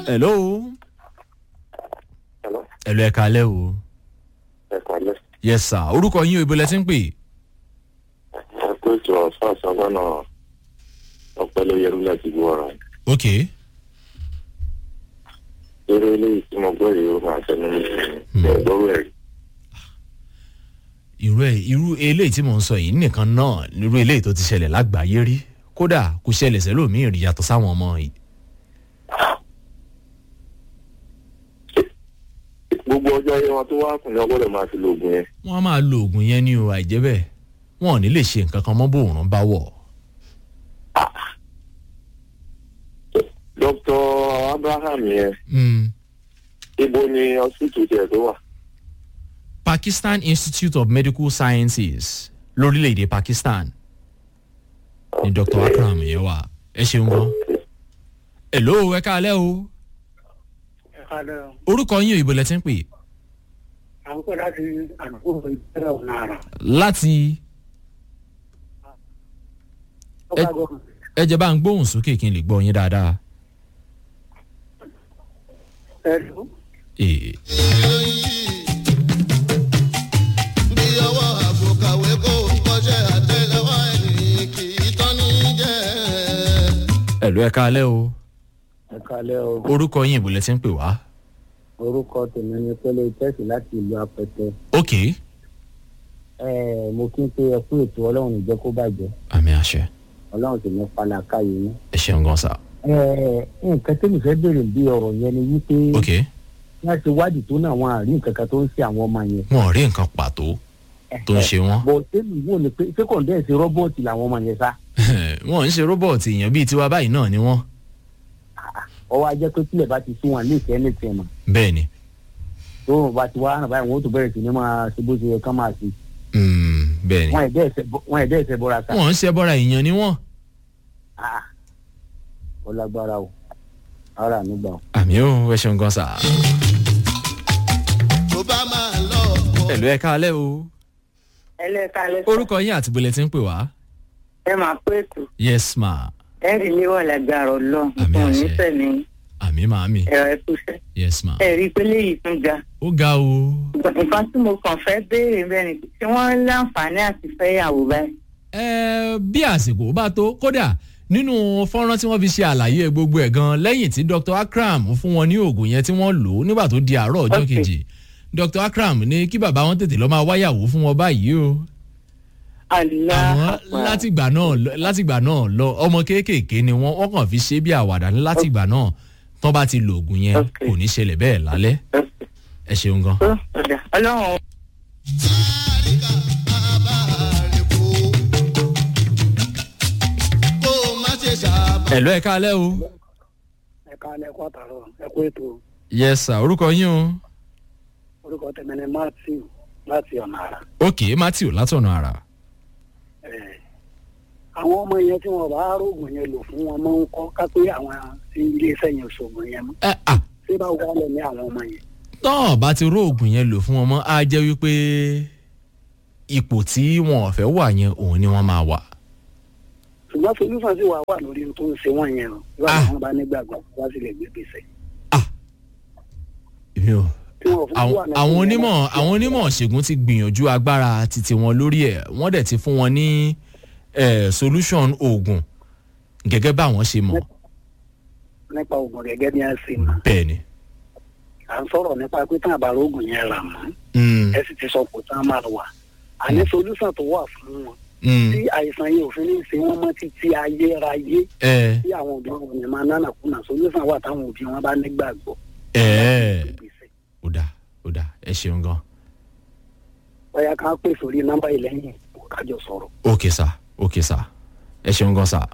hello Hello. hello ẹ kalẹ́ o ẹ kọ́lé. yes sir orúkọ yín o ibo lẹ ti ń pè ẹ kó ètò ọ̀sán àṣàbọ̀nà ọ̀pẹ́lẹ̀ yẹrùlẹ̀ ti gbọ́ ọ̀rọ̀ yìí. ok eré eléyìí tí mo gbọ́ yìí ó máa fẹ́ mi ní ẹ̀gbọ́rú ẹ̀ rí. irú ẹ irú eléyìí tí mò ń sọ yìí nìkan náà irú eléyìí tó ti ṣẹlẹ̀ lágbàáyé rí kódà kò ṣẹlẹ̀ sẹ́lòmíì rí yàtọ̀ sáwọn ọmọ yìí gbogbo ọjọ́ ayé wọn tó wá kùn ní ọgbọ́dọ̀ máa fi lo oògùn yẹn. wọ́n á máa lo oògùn yẹn ní o àìjẹ́ bẹ́ẹ̀ wọn ò ní lè ṣe nǹkan kan mọ́ bòòrùn bá wọ̀ dr abraham yẹn Mm. ibo ni hospital tiẹ̀ tó wà. pakistan institute of medical sciences lórílẹ̀‐èdè pakistan ni dr akram yẹn wà ẹ ṣeun gan hello ẹ káalẹ́ o ẹ kalẹ o orúkọ yín o ibo lẹ ti ń pè à ń pè láti àdúgbò ìbẹ̀rẹ̀ ọ̀nà àrà. láti ọba gọ́ọ̀mù ẹ jẹ́ bá ń gbóhùn sókè kí n lè gbọ́ yín dáadáa. ẹ lù Eh, bí ọwọ́ àbòkàwé kò kọ́ṣẹ́ àtẹlẹwọ́ ẹni kì í tán ní jẹ́. hello ẹ káalẹ́ o ẹ kalẹ o orúkọ yín ibo lẹ ti ń pè wá. orúkọ tèmi ni pẹlẹ tẹsí láti ìlú apẹtẹ ok ẹ mo kí n pé ẹ kú ètò ọlọrun ìjẹ kó bàjẹ àmì àṣẹ ọlọrun sì ní falaka yìí ní. ẹ ṣeun gan sa ẹ nǹkan tẹ́mi fẹ́ bèrè bí ọ̀rọ̀ yẹn ni wípé ok wọ́n ti wádìí tó náà wọn àrí nǹkan kan tó ń ṣe àwọn ọmọ yẹn. wọn ò rí nǹkan pàtó tó ń ṣe wọn. bọ̀ tẹ́mi wò ni pé ṣé kọ̀ǹdẹ́ẹ̀sì rọ́bọ̀tì làwọn ọmọ yẹn sá. wọn ń ṣe rọ́bọ̀tì èèyàn bíi tiwa báyìí náà ni wọ́n. ọwọ́ ajẹ́ pé tílẹ̀ bá ti sún wọn léèkẹ́ ní tiẹ̀ mọ̀ bẹ́ẹ̀ ni tó wọn bá ti wá hàn báyìí wọn ó tún bẹ̀rẹ̀ sí ni máa ṣe bó ṣe yẹ ká máa ṣe. Mm, bẹ́ẹ̀ ni wọn ẹ̀dẹ́ ẹ̀sẹ̀ bọ́- wọn ẹ̀dẹ́ ẹ̀sẹ̀ bọ́ra sá. wọn ń ṣe bọ́ra èèyàn ni wọ́n. Ah, ó lágbára o ara mi gbà o. àmì ó ẹ ṣeun gan sa. tó bá máa lọ kọ́. hello ẹ káalẹ́ o ẹlẹ́ka lẹ́sà orúkọ yín àti ibo lẹ ti ń pè wá. ẹ máa pé ètò yes ma ẹ̀rí léwọ̀ lágbára ọlọ́run Àmì fún àṣẹ. onífẹ̀mí àmì màámi ẹ̀rọ ẹ̀kúṣẹ́ yes ma. ẹ̀rí pé léyìí tún ga ó ga o. nǹkan tí mo kàn fẹ́ béèrè bẹ́ẹ̀ ni tí wọ́n láǹfààní àti fẹ́yàwó báyìí. ẹ bí àsìkò bá tó kódà nínú fọ́nrán tí wọ́n fi ṣe àlàyé gbogbo ẹ̀ gan lẹ́yìn tí dr akram fún wọn ní oògùn yẹn tí wọ́n lò ó nígbà tó di àárọ̀ ọjọ́ Ok. kejì dr akram ní kí bàbá wọn tètè lọ́ọ́ máa wáyàwó fún wọn báyìí o àmọ́ aláàpá látìgbà náà lọ- látìgbà náà lọ ọmọ kéékèèké ni wọ́n wọ́n kàn fi ṣe bí àwàdà ní látìgbà náà tán bá ti lo oògùn yẹn Ok. kò ní ṣẹlẹ̀ bẹ́ẹ̀ lálẹ́ ẹ ṣeun gan. ọlọ́run Sáríkà bàbá rẹ̀ kó. kó o má ṣe ṣàbà. ẹ̀ lọ́ ẹ̀ káalẹ́ o. ẹ kalẹ kó àtàrọ ẹ kú ètò yes sir orúkọ yín o. orúkọ tèmi ni matthew láti ọ̀nà àrà. ok matthew látọ̀nà àrà. Ẹ, àwọn ọmọ yẹn tí wọn bá rògùn yẹn lò fún wọn máa ń kọ́ ká pé àwọn tí iléeṣẹ́ yẹn ṣògùn yẹn mọ́ ẹ à ṣé báwo wà lẹ ní àwọn ọmọ yẹn. tán bá ti ró oògùn yẹn lò fún wọn mọ́ á jẹ́ wípé ipò tí wọn ò fẹ́ wà yẹn òun ni wọ́n máa wà. ṣùgbọ́n solúfà sì wà wà lórí ohun tó ń ṣe wọ́n yẹn o ìwà Ah. àwọn bá nígbàgbọ́ wá sì lè gbé gbèsè. èmi ò tí wọn fún àwọn wà ní àwọn ìpínlẹ̀ onímọ̀ náà. àwọn onímọ̀ ṣègùn ti gbìyànjú agbára titi wọn lórí ẹ̀ wọ́n dẹ̀ ti fún wọn ní eh, solution oògùn gẹ́gẹ́ bá àwọn ṣe mọ̀ nípa oògùn gẹ́gẹ́ bí a ṣe mọ̀ bẹ́ẹ̀ ni. à ń sọ̀rọ̀ nípa pé tán àbára oògùn yẹn rà mọ́ Mm, ẹ sì ti sọ kò tán máa wà àní solúsàn tó wà fún wọn mm, tí àìsàn yìí òfin ní í ṣe wọ́n mọ́ títí ayérayé ẹ tí àwọn òbí wọn yẹn máa nánà kùnà solúsàn wà táwọn òbí wọn bá nígbàgbọ́. ẹ ó dà ó dà ẹ ṣeun gan. bóyá ká pè sórí nọ́mbà yìí lẹ́yìn kájọ sọ̀rọ̀. ok sir ok sir ẹ ṣeun gan sir.